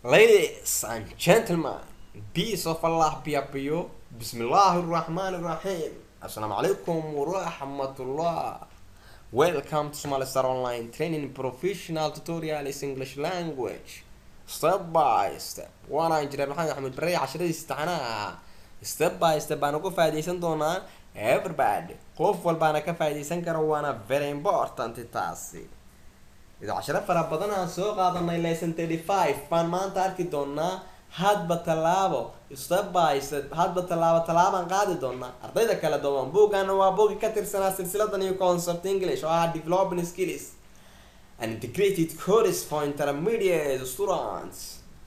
Ladies and gentlemen, peace of Allah be upon you. Bismillahir Rahmanir Rahim. Assalamu alaikum wa rahmatullah. Welcome to Somali Star Online Training Professional Tutorials English Language. Step by step. Waana injineer Maxamed Axmed Barre casharadiisa taxanaha. Step by step baan uga faa'iidaysan doonaa everybody. Qof walbaana ka faa'iidaysan kara waana very important taasi. idaa casharo fara badan aan soo qaadanay lesson thirty five baan maanta arki doonaa hadba tallaabo step by step hadba tallaabo tallaabaan qaadi doonaa ardayda kala duwan buugana waa buugi ka tirsanaa silsiladan iyo concept english oo ah developing skills and integrated course for intermediate students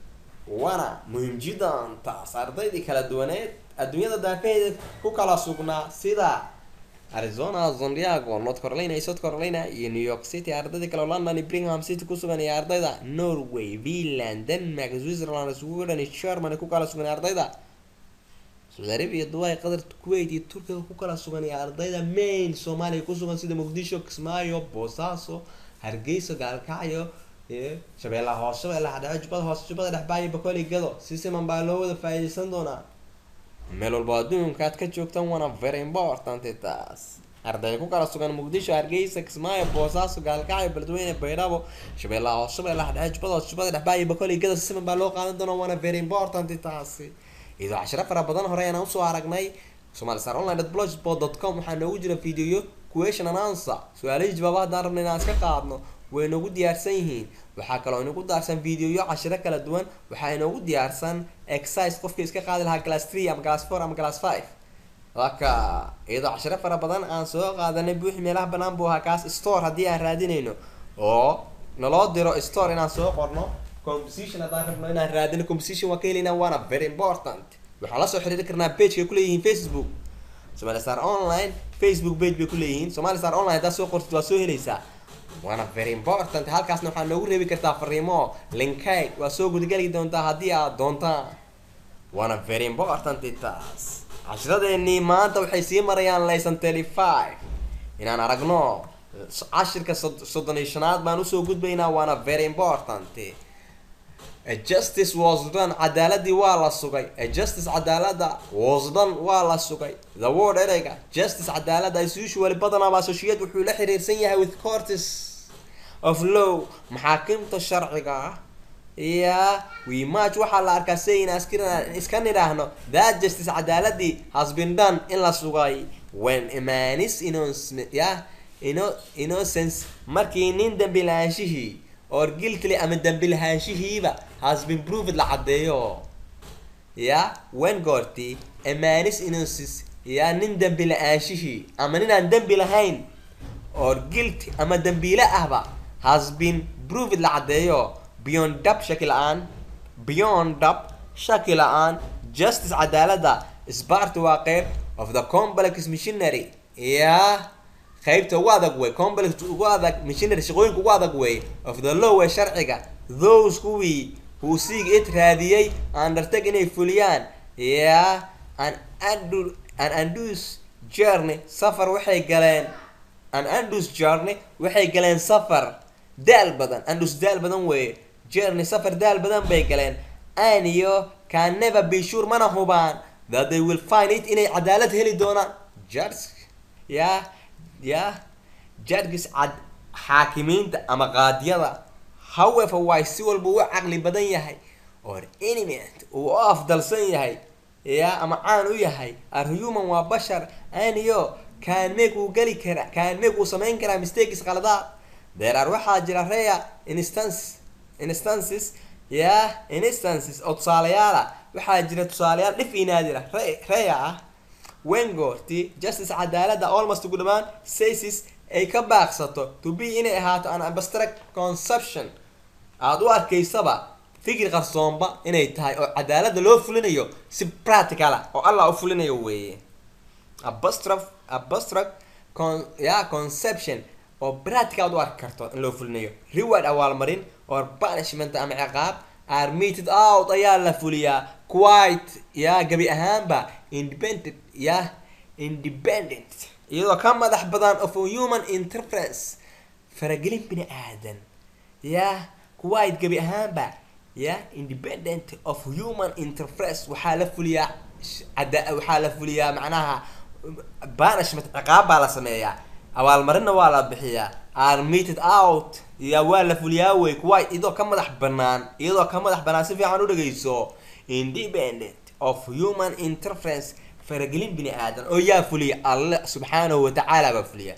wana muhiim jiddan taas ardaydii kala duwaneed adduunyada daafaheeda ku kala sugnaa sida arizona sandiago north carolina iyo south carolina iyo new york city ardayda kale oo london iyo birmingham city ku sugan iyo ardayda norway finland denmark switzerland sweden iyo germany ku kala sugan iyo ardayda saudi arabia dubai qatar kuwait iyo turkiga ku kala sugan iyo ardayda main soomaaliya ku sugan sida muqdisho kismaayo boosaaso hargeysa gaalkacyo iyo shabeellaha hoose shabeellaha dhexe jubbada hoose jubbada dhexbaayo bakooli gado si siman baa loo wada faa'iidaysan doonaa meel walba adduunka aad ka joogtan waana very important taas ardayda ku kala sugan muqdisho hargeysa kismaayo boosaaso gaalkacyo beledweyne baydhabo shabeellaha hoose shabeellaha dhexe jubbada hoose jubbada dhexbaayo bakooli gado si siman baa loo qaadan doonaa waana very important taasi iyadoo cashiro fara badan hore ayaan usoo aragnay somali star online blogspot dot com waxaa noogu jira videoyo question and answer su-aalihii jawaaba haddaan rabna inaan iska qaadno way noogu diyaarsan yihiin waxaa kaloo inagu diyaarsan videoyo cashiro kala duwan waxaa inoogu diyaarsan exercise qofkii iska qaadi lahaa class three ama class four ama class five waka iyadoo cashiro fara badan aan soo qaadanay buuxi meelaha banaan buu ahaa kaas store haddii aan raadinayno oo naloo diro store inaan soo qorno composition haddaan rabno inaan raadino composition waa ka helaynaa waana very important waxaan lasoo xiriiri karnaa pageka ay kuleeyihiin facebook somali star online facebook page bay kuleeyihiin somali star online haddaad soo qortid waa soo helaysaa waana very important halkaasna waxaa noogu reebi kartaa fariimo linkayd waa soo gudageli doontaa haddii aad doontaan waana very important taas cashiradeenii maanta waxay sii marayaan lesson thirty five inaan aragno cashirka soddon iyo shanaad baan usoo gudbaynaa waana very important justice was done cadaaladii waa la sugay justice cadaalada was done waa la sugay the word ereyga justice cadaalada as usually badanaba associate wuxuu la xiriirsan yahay with courts of law maxaakimta sharciga ah ya we much waxaa la arkaa sayna iska nidhaahno that justice cadaaladii has been done in la sugay when imanis innocent ya ino innocence markii nin dambi lahaanshihii or guiltily ama dambi lahaanshihiiba has been proved la caddeeyo ya wen goorti amanis innocence ya nin dambi la-aanshihii ama nin aan dembi lahayn or guilty ama dambiile ahba has been proved la caddeeyo beyond dab shaki la-aan beyond dab shaki la-aan justice cadaalada sparty waa qeyb of the complex missionary ya qaybta ugu adag wey complex ugu adag missionary shaqooyinka ugu adag wey of the law ee sharciga those kuwii who seek it raadiyey undertake inay fuliyaan ya an andu an andus journey safar waxay galeen an andus journey waxay galeen safar daal badan andus daal badan weye journey safar daal badan bay galeen an iyo can never be sure mana hubaan that they will find it inay cadaalad heli doonaan judge ya ya judges cad xaakimiinta ama qaadiyada however way si walba u caqli badan yahay or element uu u afdalsan yahay ya ama caan u yahay are human waa bashar aniyo kaanmeeg uu geli kara kaanmeeg uu samayn karaa mistakes qaladaad there are waxaa jira rea instance instances ya instances oo tusaalayaala waxaa jira tusaalayaal dhif inaadira rea ah wengoorti justice cadaalada almost ugu dhamaan sasis ay ka baaqsato to be inay ahaato an abstract conception aada u arkaysaba fikir qarsoonba inay tahay oo cadaalada loo fulinayo si practicala oo allah u fulinayo weeye abstract abstract con ya conception oo practical aad u arki karto in loo fulinayo reward awaalmarin or punishment ama ciqaab are meted out ayaa la fuliyaa quite ya gabi ahaanba independent ya independent iyadoo ka madax badan of a human interference faragelin bini aadan ya quite gabi ahaanba ya independent of human interface waxaa la fuliyaa ada waxaa la fuliyaa macnaha banishment ciqaab baa la sameeyaa abaalmarinna waa la bixiyaa armated out ya waa la fuliyaa wey kuwa iyadoo ka madax banaan iyadoo ka madax banaan si fiican u dhageyso independent of human interference faragelin bini aadan oo yaa fuliya alle subxaanahu watacaala baa fuliya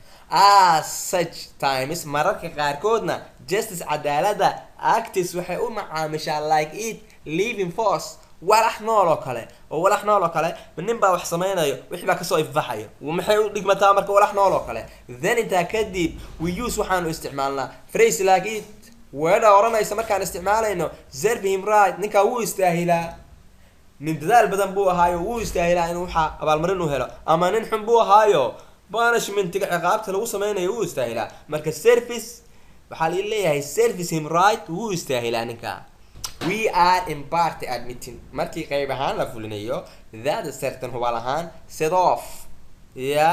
as such times mararka qaarkoodna justice cadaalada actis waxay u macaamishaa like it living force walax nool oo kale oo walax nool oo kale nin baa wax sameynayo wixii baa kasoo ifbaxayo maxay u dhigmataa marka walax nool oo kale then intaa kadib we use waxaanu isticmaalnaa phrase like it weedha odhanaysa markaan isticmaalayno serve him right ninkaa wuu istaahilaa nin dadaal badan buu ahaayo wuu istaahilaa in waxaa abaalmarin u helo ama nin xun buu ahaayo banishmentiga ciqaabta lagu sameynayo wuu istaahilaa marka service waxaa la leeyahay service him right wuu istaahilaa ninkaa we are in party admitting markii qayb ahaan la fulinayo that certain hubaal ahaan set off ya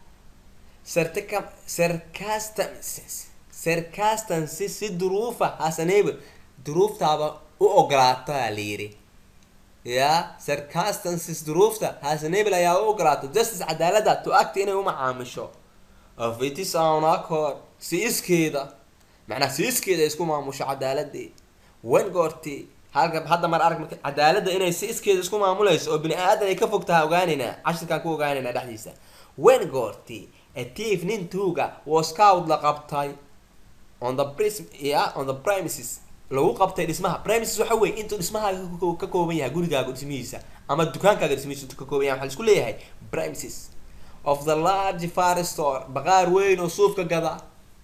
certica sarcastan sarcastancy si duruufa hasaneyba duruuftaaba u ogolaataa la yiri ya sarcastansis duruufta hasanebel ayaa u ogolaato justice cadaalada to act inay u macaamisho of it is on accord si iskeeda macnaha si iskeeda ay isku maamusho cadaaladii wen goorti halka hadda mar arag marka cadaaladda inay si iskeeda isku maamulayso oo bini aadan ay ka fog tahay ogaanaynaa cashirkaan ku ogaanaynaa dhexdiisa wen goorti atief nin tuuga was scout la qabtay on the prism yeah, on the premises lagu qabtay dhismaha premises waxa weye intuu dhismaha ka kooban yahay gurigaaga dhismihiisa ama dukaankaaga dhismihiisa intuu ka kooban yahay waxaa laisku leeyahay premises of the large far store baqaar weyn oo suufka gada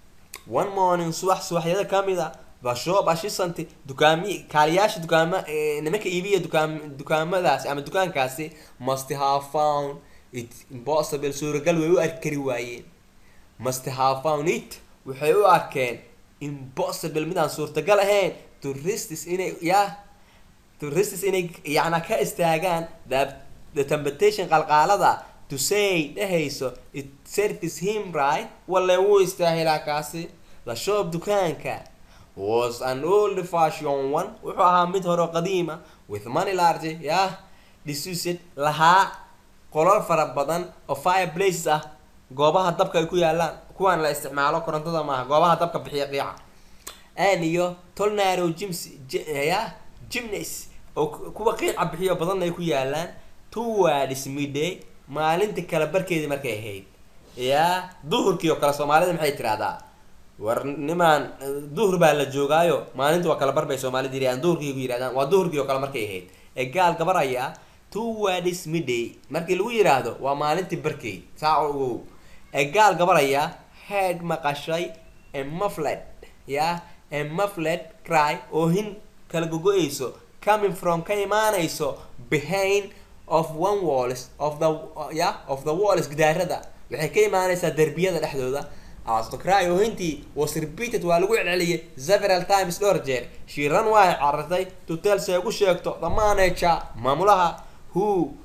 one morning subax subaxyada kamid a the shop ashisanti dukaami kaaliyaasha dukaama nimanka iibiya dukaam dukaamadaasi ama dukaankaasi must have found it impossible suuragal way u arkari waayeen must have found it waxay u arkeen impossible midaan suurtagal ahayn touristis inay ya touristis inay yacna ka istaagaan the the temptation qalqaalada to say dhehayso it service him right wale wuu istaahilaa kaasi the shop dukaanka was an old fashion one wuxuu ahaa mid hore qadiima with money large yah disused lahaa qolol fara badan oo fire places ah goobaha dabka ay ku yaalaan kuwaan la isticmaalo korontada maaha goobaha dabka bixiya qiica an iyo tolnaro gyms ya gymnas oo kuwa qiica bixiyo badanna ay ku yaalaan towards midday maalinta kala barkeedii markay ahayd ya duhurkii oo kale soomaalida maxay tirahdaa war nimaan duhur baa la joogaayo maalinta waa kala barbay soomaalida yirahdaan duhurkii ku yirahdaan waa duhurkii oo kale markay ahayd ee gaal gabar ayaa towards midday markii lagu yiraahdo waa maalintii barkeyd saa ogow ee gaal gabar ayaa head maqashay ee muffled ya ee muffled cry oo hin kala gogo-eyso coming from ka imaanayso behind of one walls of the ya of the walls gidaarada waxay ka imaanaysaa derbiyada dhexdooda astocry oo hintii was repeated waa lagu celceliyay several times dhowr jeer shiiran waa carartay to tell si ay ugu sheegto the manager maamulaha who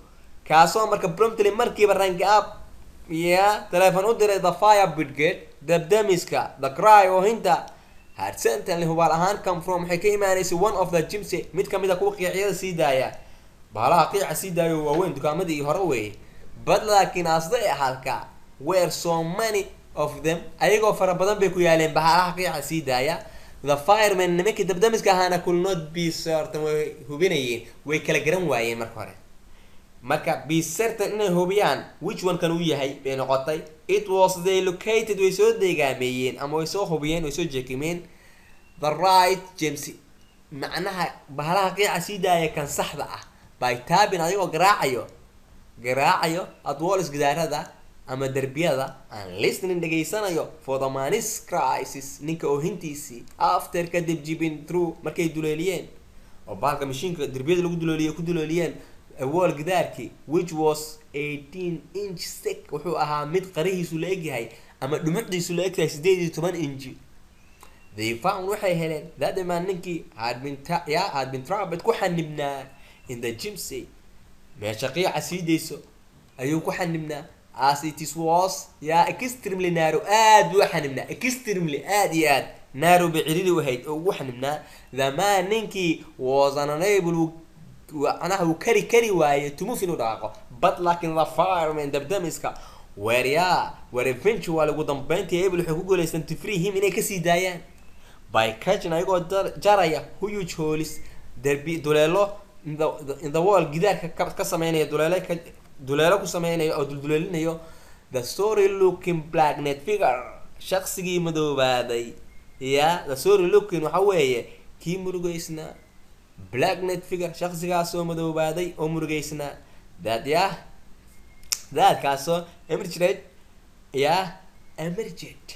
kaasoo marka promptly markiiba rank up ya telephone u diray the fire brigade dabdamiska the cry oo hinta had certainly hubaal ahaan come from waxay ka imaanaysay one of the gymsy mid kamid a kuwa qiicyada sii daaya bahalaha qiica sii daayo waaweyn dukaamadii hore weeye but laakiin asday halka were so many of them ayagoo fara badan bay ku yaaleen bahalaha qiica sii daaya the fireman nimankii dabdamiska ahaana could not be certain way hubinayeen way kala garan waayeen marka hore marka be certain inay hubiyaan which one kan uu yahay bay noqotay it was they located way soo deegaameeyeen ama way soo hubiyeen way soo jeekimeen the right james macnaha bahalaha qiica sii daaya kan saxda ah by taabin adigoo garaacayo garaacayo adwalls gidaarada ama derbiyada aan listening dhegaysanayo for the manis crisis ninka oohintiisii after kadib jibin through markay duleeliyeen oo bahalka mashiinka derbiyada lagu duleeliye ku duleeliyeen wall gidaarkii which was eighteen inch thick wuxuu ahaa mid qarihiisu la egyahay ama dhumucdiisu la egtahay sideed iyo toban inji they found waxay heleen that the man ninkii had been ya had been trapped ku xanibnaa in the gymsy meesha qiica sii dayso ayuu ku xanibnaa as it is was yaa extremely narrow aad buu xanibnaa extremely aad iyo aad nairobi ciriri u ahayd oo ugu xanibnaa the man ninkii was an unable macnaha uu kari kari waaye to move inuu dhaqaaqo but laakiin the fireman dabdamiska weeryaa weer eventual ugu dambeyntii able waxay ku guuleysteen to free him inay kasii daayaan by catching ayagoo jaraya huge holis derbi duleelo in the, in the wall gidaarka ka, ka sameynaya duleelo ka duleelo ku sameynaya oo dulduleelinayo the story looking black net figure shaqsigii madoobaaday ya the story looking waxa weeye kii murugeysnaa black net figure shaqsigaasoo madoobaaday oo murugeysnaa that ya daadkaasoo emerged ya emerged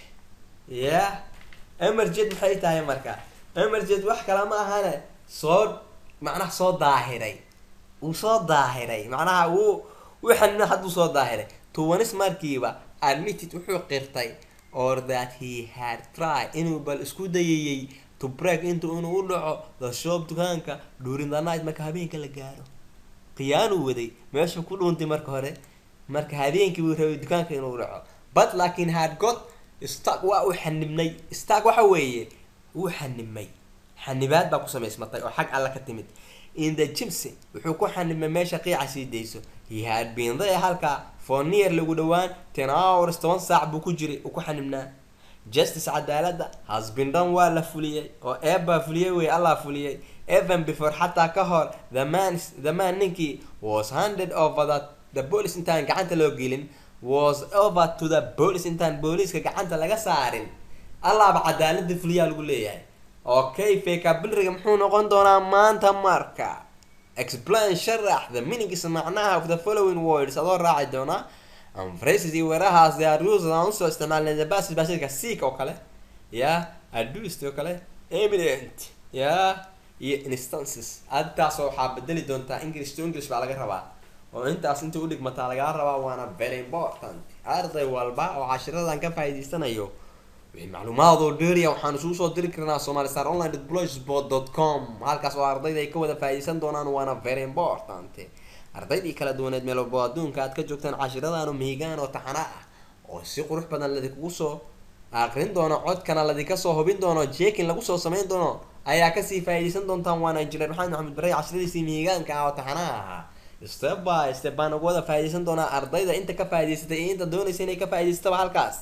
ya emerged maxay tahay marka emerged wax kale ma ahane soo macnaha soo daahiray uu soo daahiray macnaha wuu waxan hadduu soo daahiray tuwanis markiiba admitted wuxuu qirtay or that he had try inuu bal isku dayayay to break intu inuu u dhaco the shop dukaanka during the night marka habeenka la gaaro khiyaanuu waday meesha ku dhuuntay marka hore marka habeenkii buu rabay dukaanka inuu dhaco but laakiin had got stark waa uu xanibnay stark waxa weeye wuu xanibmay xanibaad baa ku samaysmatay oo xag alla ka timid in the gimsy wuxuu ku xanibmay meesha qiica sii dayso he had been there halkaa for near lagu dhowaan ten hours toban saac buu ku jiray uu ku xanibnaa justice cadaaladda has been done waa la fuliyey oo eebbaa fuliyey wey allah fuliyey even before xataa ka hor the man the man ninkii was handed over that the police intaan gacanta loo gelin was over to the police intaan booliiska gacanta laga saarin allahba cadaalada fuliyaa lagu leeyahay okay fekabilriga muxuu noqon doonaa maanta marka explain sharax the meanings macnaha of the following words adoo raaci doonaa and phrases iyo weerahaas they are used aan usoo isticmaalnay the basis basidka seek oo kale ya adduced oo kale eminent ya iyo instances adtaasoo waxaa bedeli doontaa english to english baa laga rabaa oo intaas inta udhigmataa lagaa rabaa waana very important arday walba oo cashiradan ka faa'iidaysanayo wixii macluumaad oo dheeriya waxaan isugu soo diri karnaa somali star online blogspot dot com halkaas oo ardayda ay ka wada faa'iidaysan doonaan waana very important ardaydii kala duwaneed meel walbo adduunka aad ka joogtaan cashiradaanu mihigaan oo taxana ah oo si qurux badan ladikugu soo aqrin doono codkana ladinka soo hubin doono jekin lagu soo samayn doono ayaa kasii faa'iidaysan doontaan waana injineer maxamed maxamed barey cashiradiisii mihigaanka ah oo taxanaha ahaa step by step baan uga wada faa'iidaysan doonaa ardayda inta ka faa'iidaysatay iyo inta doonaysa inay ka faa'iidaysataba halkaas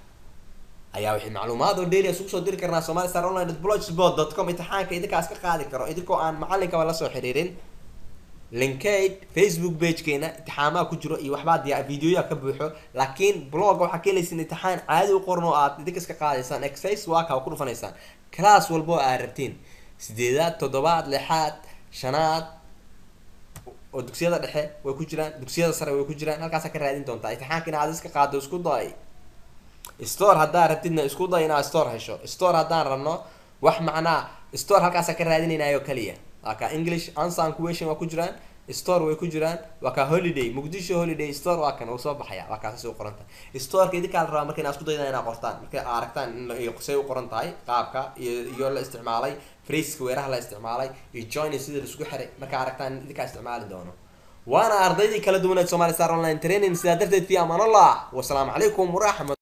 ayaa wixii macluumaad oo dheeri isugu soo diri karnaa somali star online blogspot dot com imtixaanka idinkaas ka qaadi karo idinkoo aan macalinkaba lasoo xiriirin linkaid facebook pagekeena imtixaamaha ku jiro iyo waxbaa diya videoya ka buuxo laakiin blogga waxaa ka helaysin imtixaan caadi u qoran oo aad idinka iska qaadaysaan exercise waa kaa ku dhufanaysaan class walba oo aad rabtiin sideedaad toddobaad lixaad shanaad oo dugsiyada dhexe way ku jiraan dugsiyada sare way ku jiraan halkaasaa ka raadin doontaa imtixaanka inaad iska qaado isku day store haddaa rabtidna isku day inaad store hesho store haddaan rabno wax macnaa store halkaasaa ka raadinaynayo kaliya waa ka english answer question waa ku jiraan store way ku jiraan waa ka holiday muqdisho holiday store waa kan uu soo baxaya waa kaasasi u qoranta storeka idinkaa la rabaa marka inaad isku dayda inaad qortaan markay aragtaan in say u qoran tahay qaabka iyo iyo la isticmaalay fraceka weeraha la isticmaalay iyo join sida la isku xiray markaa aragtaan idinkaa isticmaali doono waana ardaydii kala duwaneed somali star online training sidaa darteed fi amaan allah wasalaamu calaykum waraxmat